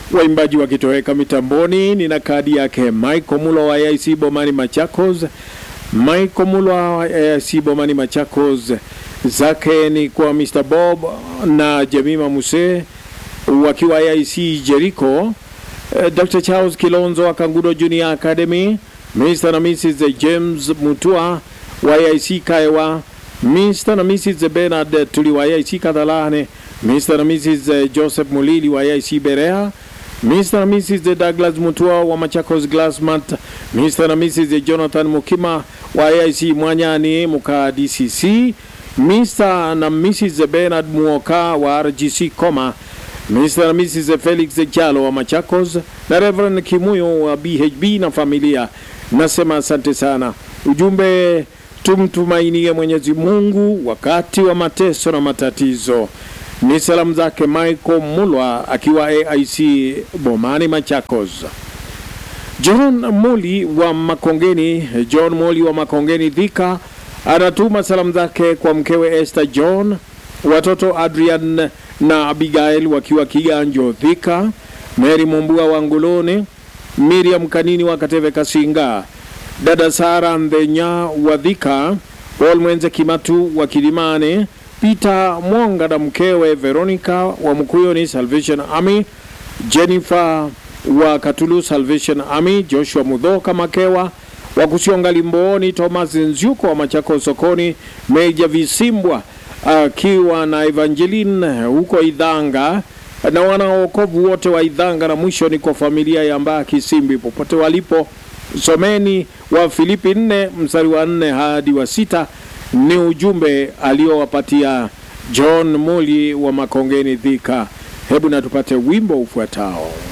waimbaji wakitoweka mitamboni. Nina kadi yake Michael Mulo wa AIC Bomani Machakos. Michael Mulo wa AIC Bomani Machakos, zake ni kwa Mr Bob na Jemima Muse wakiwa AIC Jericho. Eh, Dr Charles Kilonzo wa Kangudo Junior Academy, Mr na Mrs James Mutua wa AIC Kaiwa, Mr na Mrs Bernard Tuli wa AIC Kadhalane, Mr na Mrs Joseph Mulili wa AIC Berea, Mr na Mrs Douglas Mutua wa Machakos Glassmat, Mr na Mrs Jonathan Mukima wa AIC Mwanyani Muka DCC, Mr na Mrs Bernard Muoka wa RGC Koma, Mr na Mrs Felix Jalo wa Machakos na Reverend Kimuyo wa BHB na familia. Nasema asante sana. Ujumbe, tumtumainie Mwenyezi Mungu wakati wa mateso na matatizo. Ni salamu zake Michael Mulwa akiwa AIC Bomani Machakos. John Moli wa Makongeni, John Moli wa Makongeni Dhika anatuma salamu zake kwa mkewe Esther John, watoto Adrian na Abigail wakiwa Kiganjo Dhika, Mary Mumbua wa Ngulone, Miriam Kanini wa Kateve Kasinga, dada Sara Ndhenya wa Dhika, Paul Mwenze Kimatu wa Kilimane, Peter Mwonga na mkewe Veronica wa Mkuyoni Salvation Army, Jennifer wa Katulu Salvation Army, Joshua Mudhoka Makewa wa Kusionga Limbooni, Thomas Nzyuko wa Machako Sokoni, Meja Visimbwa akiwa na Evangeline huko Idhanga na wanaokovu wote wa Idhanga, na mwisho ni kwa familia ya Mbaa Kisimbi popote walipo. Someni wa Filipi nne mstari wa nne hadi wa sita ni ujumbe aliowapatia John Moli wa Makongeni Dhika. Hebu na tupate wimbo ufuatao.